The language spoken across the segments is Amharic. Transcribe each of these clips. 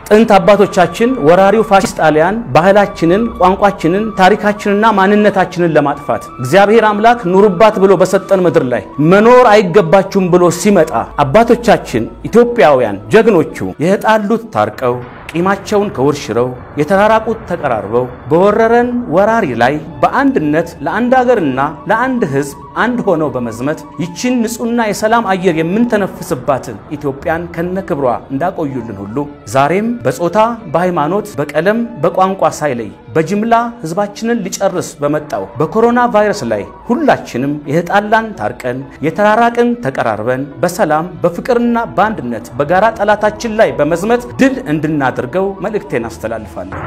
ጥንት አባቶቻችን ወራሪው ፋሽስት ጣሊያን ባህላችንን፣ ቋንቋችንን፣ ታሪካችንና ማንነታችንን ለማጥፋት እግዚአብሔር አምላክ ኑሩባት ብሎ በሰጠን ምድር ላይ መኖር አይገባችሁም ብሎ ሲመጣ አባቶቻችን ኢትዮጵያውያን ጀግኖቹ የተጣሉት ታርቀው ቂማቸውን ከውርሽረው የተራራቁት ተቀራርበው በወረረን ወራሪ ላይ በአንድነት ለአንድ ሀገርና ለአንድ ሕዝብ አንድ ሆነው በመዝመት ይችን ንጹሕና የሰላም አየር የምንተነፍስባትን ኢትዮጵያን ከነ ክብሯ እንዳቆዩልን ሁሉ ዛሬም በጾታ፣ በሃይማኖት፣ በቀለም፣ በቋንቋ ሳይለይ በጅምላ ሕዝባችንን ሊጨርስ በመጣው በኮሮና ቫይረስ ላይ ሁላችንም የተጣላን ታርቀን የተራራቅን ተቀራርበን በሰላም በፍቅርና በአንድነት በጋራ ጠላታችን ላይ በመዝመት ድል እንድናደርገው መልእክቴን አስተላልፋለሁ።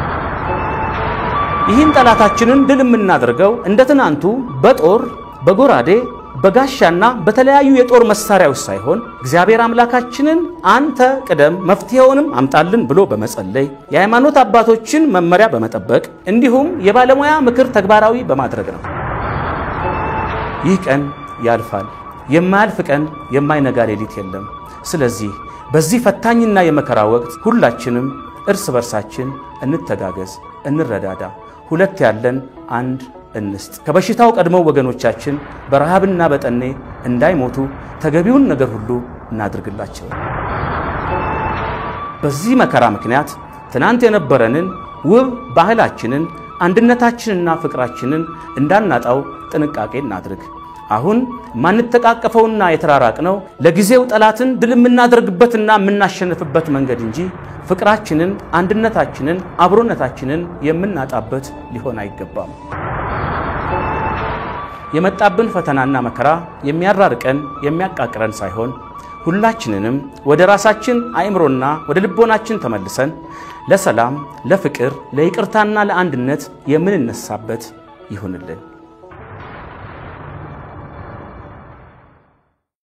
ይህን ጠላታችንን ድል የምናደርገው እንደ ትናንቱ በጦር በጎራዴ በጋሻና በተለያዩ የጦር መሳሪያዎች ሳይሆን እግዚአብሔር አምላካችንን አንተ ቅደም መፍትሄውንም አምጣልን ብሎ በመጸለይ የሃይማኖት አባቶችን መመሪያ በመጠበቅ እንዲሁም የባለሙያ ምክር ተግባራዊ በማድረግ ነው። ይህ ቀን ያልፋል። የማያልፍ ቀን የማይነጋ ሌሊት የለም። ስለዚህ በዚህ ፈታኝና የመከራ ወቅት ሁላችንም እርስ በርሳችን እንተጋገዝ፣ እንረዳዳ። ሁለት ያለን አንድ እንስጥ። ከበሽታው ቀድመው ወገኖቻችን በረሃብና በጠኔ እንዳይሞቱ ተገቢውን ነገር ሁሉ እናድርግላቸው። በዚህ መከራ ምክንያት ትናንት የነበረንን ውብ ባህላችንን አንድነታችንና ፍቅራችንን እንዳናጣው ጥንቃቄ እናድርግ። አሁን ማንተቃቀፈውና የተራራቅነው ለጊዜው ጠላትን ድል የምናደርግበትና የምናሸንፍበት መንገድ እንጂ ፍቅራችንን፣ አንድነታችንን፣ አብሮነታችንን የምናጣበት ሊሆን አይገባም። የመጣብን ፈተናና መከራ የሚያራርቀን የሚያቃቅረን ሳይሆን ሁላችንንም ወደ ራሳችን አእምሮና ወደ ልቦናችን ተመልሰን ለሰላም፣ ለፍቅር፣ ለይቅርታና ለአንድነት የምንነሳበት ይሁንልን።